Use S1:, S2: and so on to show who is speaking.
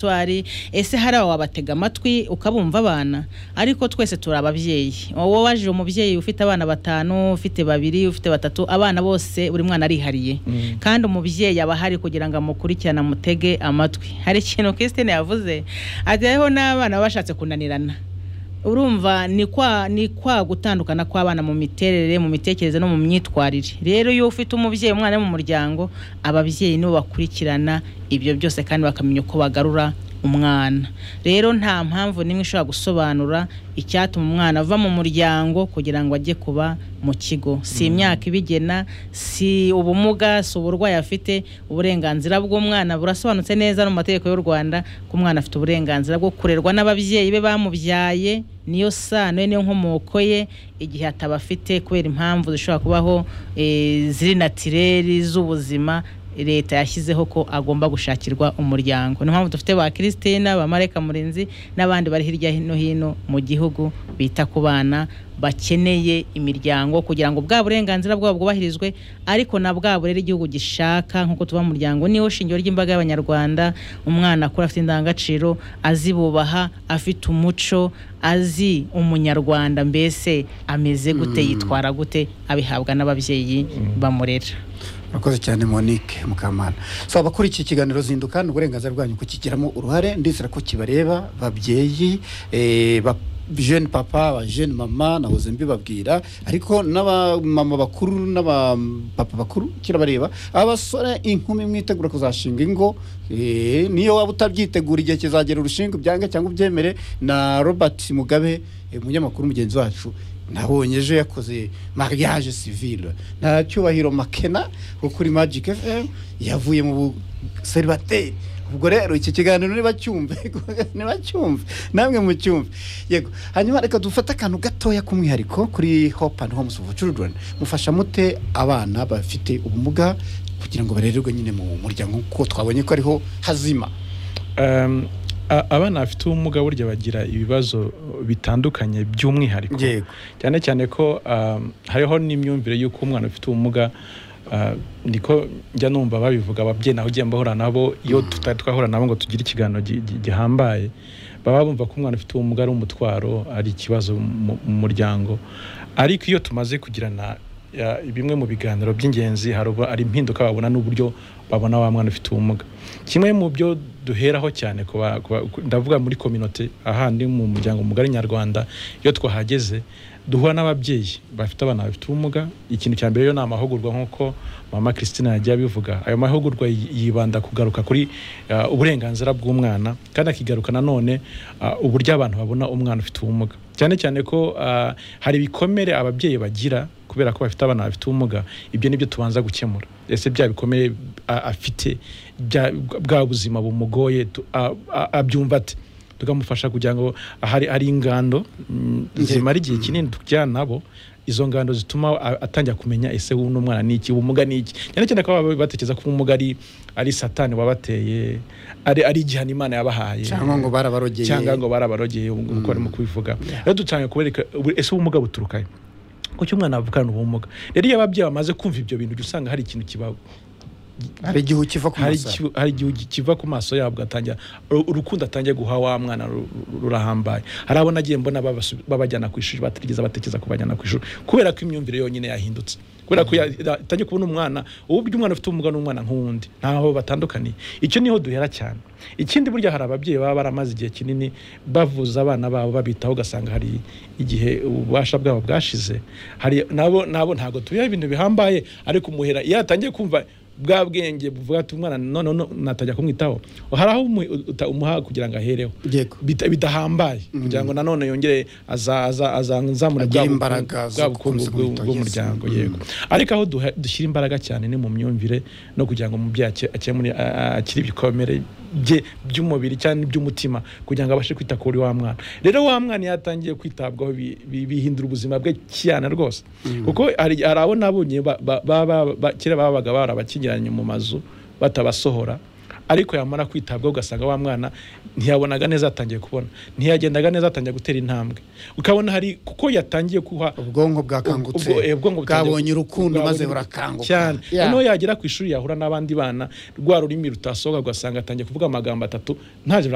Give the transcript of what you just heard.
S1: twari ese hari aba wabatega amatwi ukabumva abana ariko twese turi ababyeyi wowe waje umubyeyi ufite abana batanu ufite babiri ufite batatu abana bose buri mwana arihariye kandi umubyeyi aba ahari kugira ngo amukurikirane amutege amatwi hari ikintu Christine yavuze ajyaho n'abana baba bashatse kunanirana urumva ni kwa ni kwa gutandukana kw'abana mu miterere mu mitekerereze no mu myitwarire rero iyo ufite umubyeyi umwana we mu muryango ababyeyi nibo bakurikirana ibyo byose kandi bakamenya uko bagarura umwana rero nta mpamvu n'imwe ishobora gusobanura icyatuma umwana ava mu muryango kugira ngo ajye kuba mu kigo si imyaka ibigena si ubumuga si uburwayi afite uburenganzira bw'umwana burasobanutse neza no mu mategeko y'u rwanda ko umwana afite uburenganzira bwo kurerwa n'ababyeyi be bamubyaye niyo sano ye niyo nkomoko ye igihe ataba afite kubera impamvu zishobora kubaho eh, ziri natireri z'ubuzima leta yashyizeho ko agomba gushakirwa umuryango niyo mpamvu dufite ba christina ba mareka murenzi n'abandi bari hirya no hino mu gihugu bita ku bana bakeneye imiryango kugira ngo bwa burenganzira bwabo bwubahirizwe ariko na bwa burere igihugu gishaka nk'uko tuba mu muryango niwo shingiro ry'imbaga y'abanyarwanda umwana akura afite indangagaciro azibubaha afite umuco azi umunyarwanda mbese ameze gute yitwara gute abihabwa n'ababyeyi bamurera
S2: murakoze cyane monique mukamana so abakurikiye ikiganiro zinduka ni uburenganzira bwanyu kukigiramo uruhare ndizera ko kibareba babyeyi eh, ba jene papa ba jene mama nahoze mbibabwira ariko n'abamama bakuru n'abapapa bakuru kirabareba abasore inkumi mwitegura kuzashinga ingo eh, niyo waba utabyitegura igihe kizagera urushinga ubyange cyangwa ubyemere na robert mugabe eh, umunyamakuru mugenzi wacu nabonye ejo yakoze mariage civile nta cyubahiro makena wo kuri magic fm yavuye mu seribateri ubwo rero iki kiganiro niba cyumve niba cyumve namwe mu cyumve yego hanyuma reka dufate akantu gatoya k'umwihariko kuri hope and homes for children mufasha mute abana bafite ubumuga kugira ngo barererwe nyine mu muryango kuko twabonye ko ariho hazima
S3: Um, a- abana bafite ubumuga burya bagira ibibazo bitandukanye by'umwihariko
S2: Yego.
S3: cyane cyane ko um, hariho n'imyumvire y'uko umwana ufite ubumuga uh, niko njya numva babivuga ababyeyi naho ugiye mbahura nabo iyo tutari twahura nabo ngo tugire ikiganiro gi- gi- gihambaye baba bumva ko umwana ufite ubumuga ari umutwaro ari ikibazo mu mu muryango ariko iyo tumaze kugirana ya- bimwe mu biganiro by'ingenzi hari ubwo ari impinduka babona n'uburyo babona wa mwana ufite ubumuga kimwe mu byo duheraho cyane ku ba- ku ba- ku- ndavuga muri kominote ahandi mu muryango mugari nyarwanda iyo twahageze duhura n'ababyeyi bafite abana bafite ubumuga ikintu cya mbere yo ni amahugurwa nk'uko mama christine yagiye abivuga ayo mahugurwa yi- yibanda kugaruka kuri uh, uburenganzira bw'umwana kandi akigaruka nanone uh, uburyo abantu babona umwana ufite ubumuga cyane cyane ko uh, hari ibikomere ababyeyi bagira kubera ko bafite abana bafite ubumuga ibyo nibyo tubanza gukemura ese bya bikomeye a- afite bya- bwa buzima bumugoye tu- a- a- abyumva ate tukamufasha kugira ngo hari hari ingando mm, zimara igihe kinini tujyana nabo izo ngando zituma a- atangira kumenya ese wuno mwana ni iki ubumuga ni iki cyane cyane ko baba batekereza ko ubumuga ari ari satani wabateye ari ari igihano imana yabahaye
S2: cyangwa ngo barabarogeye
S3: cyangwa ngo barabarogeye ubu ngubu uko barimo kubivuga rero dutangiye kubereka ubu- ese ubumuga buturukahe kuki umwana avukana ubumuga rero iyo ababyeyi bamaze kumva ibyo bintu ujya usanga hari ikintu kiba
S2: hari igihe ukiva ku
S3: hari
S2: masaro
S3: igihu- hari igihe kiva ku maso yabo ugatangira uru- urukundo atangiye guha wa mwana ru- ru- rurahambaye hari abo nagiye mbona babasu- babajyana ku ishuri batigeze batekereza kubajyana ku ishuri kubera ko imyumvire yonyine yahindutse kubera ko ya- ya- atangiye kubona umwana uburyo umwana ufite ubumuga n'umwana nk'uwundi ntaho batandukaniye icyo niho duhera cyane ikindi burya hari ababyeyi baba baramaze igihe kinini bavuza abana babo babitaho ugasanga hari igihe ububasha bwabo bwashize hari nabo nabo ntabwo tubiha ibintu bihambaye ariko umuhera iyo atangiye kumva bwa bwenge buvuga ati umwana none no, natajya kumwitaho hari aho umu- uta- umuha kugira ngo ahereho
S2: Yego.
S3: Bita- bidahambaye kugira ngo nanone yongere aza- aza- azamure
S2: Agire
S3: bwa bukungu-
S2: imbaraga zo
S3: bwa bukungu
S2: gukomeza
S3: bw'u-
S2: kumwitaho, yes.
S3: bw'umuryango yego ariko aho duha- dushyira imbaraga cyane ni mu myumvire no kugira ngo umubyeyi ake- akemure a- a- akire ibikomere bye by'umubiri cyane by'umutima kugira ngo abashe kwita kuri wa mwana rero wa mwana iyo atangiye kwitabwaho bi- bi- bihindura ubuzima bwe cyane rwose kuko hari hari abo nabonye ba- ba- ba- ba- ba- kera babaga barabakingiranye mu mazu batabasohora ariko yamara kwitabwaho ugasanga wa mwana ntiyabonaga neza atangiye kubona ntiyagendaga neza atangiye gutera intambwe ukabona hari kuko yatangiye kuha
S2: ubwonko bwakangutse
S3: ubwo- eh, ubwonko butangiye-
S2: bwabonye urukundo
S3: bwabonye
S2: maze
S3: urukundo
S2: burakanguka
S3: cyane
S2: Yeah.
S3: noneho yagera ku ishuri yahura n'abandi bana rwa rurimi rutasohoka ugasanga atangiye kuvuga amagambo atatu ntacyo